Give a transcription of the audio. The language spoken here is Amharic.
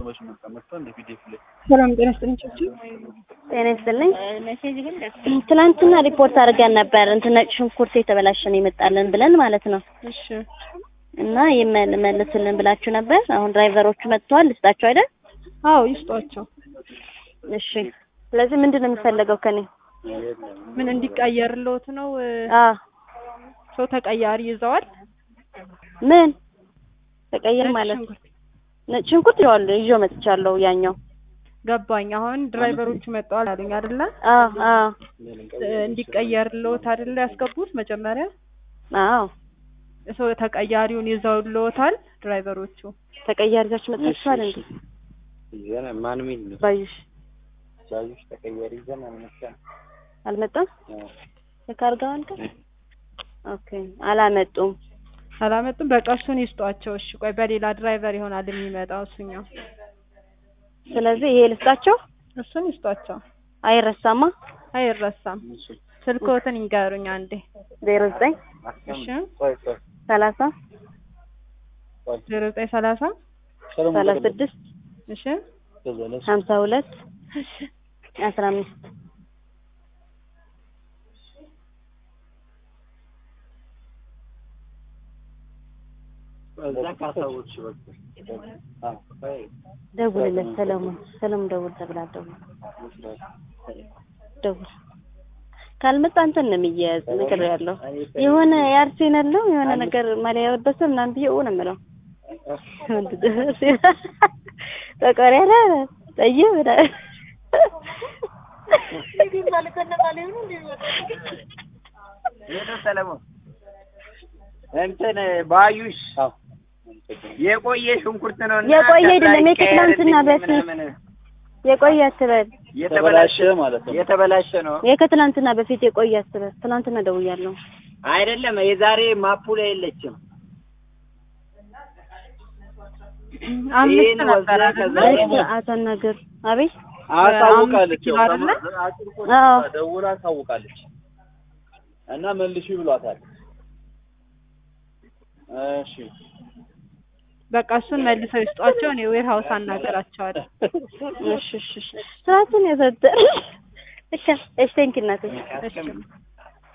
ማሽን መጣ መጥቶ እንደ ፒዲኤፍ ላይ ሰላም ጤና ይስጥልኝ። ቻችሁ ጤና ይስጥልኝ። ትናንትና ሪፖርት አድርገን ነበር እንትን ነጭ ሽንኩርት የተበላሸ ነው ይመጣልን ብለን ማለት ነው። እሺ እና ይመልስልን ብላችሁ ነበር። አሁን ድራይቨሮቹ መጥተዋል። ልስጣቸው አይደል? አዎ ይስጧቸው። እሺ። ስለዚህ ምንድን ነው የሚፈለገው ከኔ? ምን እንዲቀየርልዎት ነው? አ ሰው ተቀያሪ ይዘዋል። ምን ተቀየር ነጭ ማለት ሽንኩርት ነጭ ሽንኩርት ይኸዋለሁ ይዤው መጥቻለሁ። ያኛው ገባኝ። አሁን ድራይቨሮቹ መጥተዋል አሉኝ አይደለ? አ አ እንዲቀየርልዎት አይደለ ያስገቡት መጀመሪያ አዎ ሰው ተቀያሪውን ይዘውልዎታል ድራይቨሮቹ። ተቀያሪ ይዛችሁ መጥታችኋል እንዴ? ይዘን ማን ሚል ነው ባዩሽ ባዩሽ ተቀያሪ ይዘን አልመጣም። አልመጣም። የካርጋዋል ጋር ኦኬ አላመጡም። አላመጡም። በቃ እሱን ይስጧቸው። እሺ ቆይ በሌላ ድራይቨር ይሆናል የሚመጣው እሱኛው። ስለዚህ ይሄ ልስጣቸው እሱን ይስጧቸው። አይረሳማ። አይረሳም። ስልክዎትን ይንገሩኝ አንዴ። ዜሮ ዘጠኝ እሺ ቆይ ቆይ ሰላሳ ዜሮ ዘጠኝ ሰላሳ ሰላሳ ስድስት እሺ ሀምሳ ሁለት አስራ አምስት እዛ ካሳዎች በቃ ደውልለት ሰለሞን ሰለሞን ደውል ተብላ ደውል ደውል ካልመጣ አንተን ነው የሚያያዝ ነገር ያለው የሆነ የአርሴናል ነው የሆነ ነገር ማሊያ የለበሰ ምናምን ብዬ ነው የምለው ጠቆር ያለ ጠይም ምናምን ሰለሞን እንትን ባዩሽ የቆየ ሽንኩርት ነው እና የቆየ አይደለም፣ የከትላንትና በፊት ምናምን የቆየ አትበል የተበላሸ ማለት ነው። የተበላሸ ነው የከትላንትና በፊት የቆየ አትበል ትናንትና ደውያለሁ አይደለም። የዛሬ ማፑ ላይ የለችም። አምስት ይሄን ነበር ወስደህ አይደለ? ከዛ- እሺ አተናገር አቤት አሳውቃለች። ኪሎ አይደለ? አዎ ደውላ አሳውቃለች እና መልሺ ብሏታል። እሺ በቃ እሱን መልሰው ይስጧቸው። እኔ ዌር ሀውስ አናገራቸዋለሁ። እሺ እሺ እሺ ስራቱን የሰጠ እሺ እሺ ቴንኪው እናቴ እሺ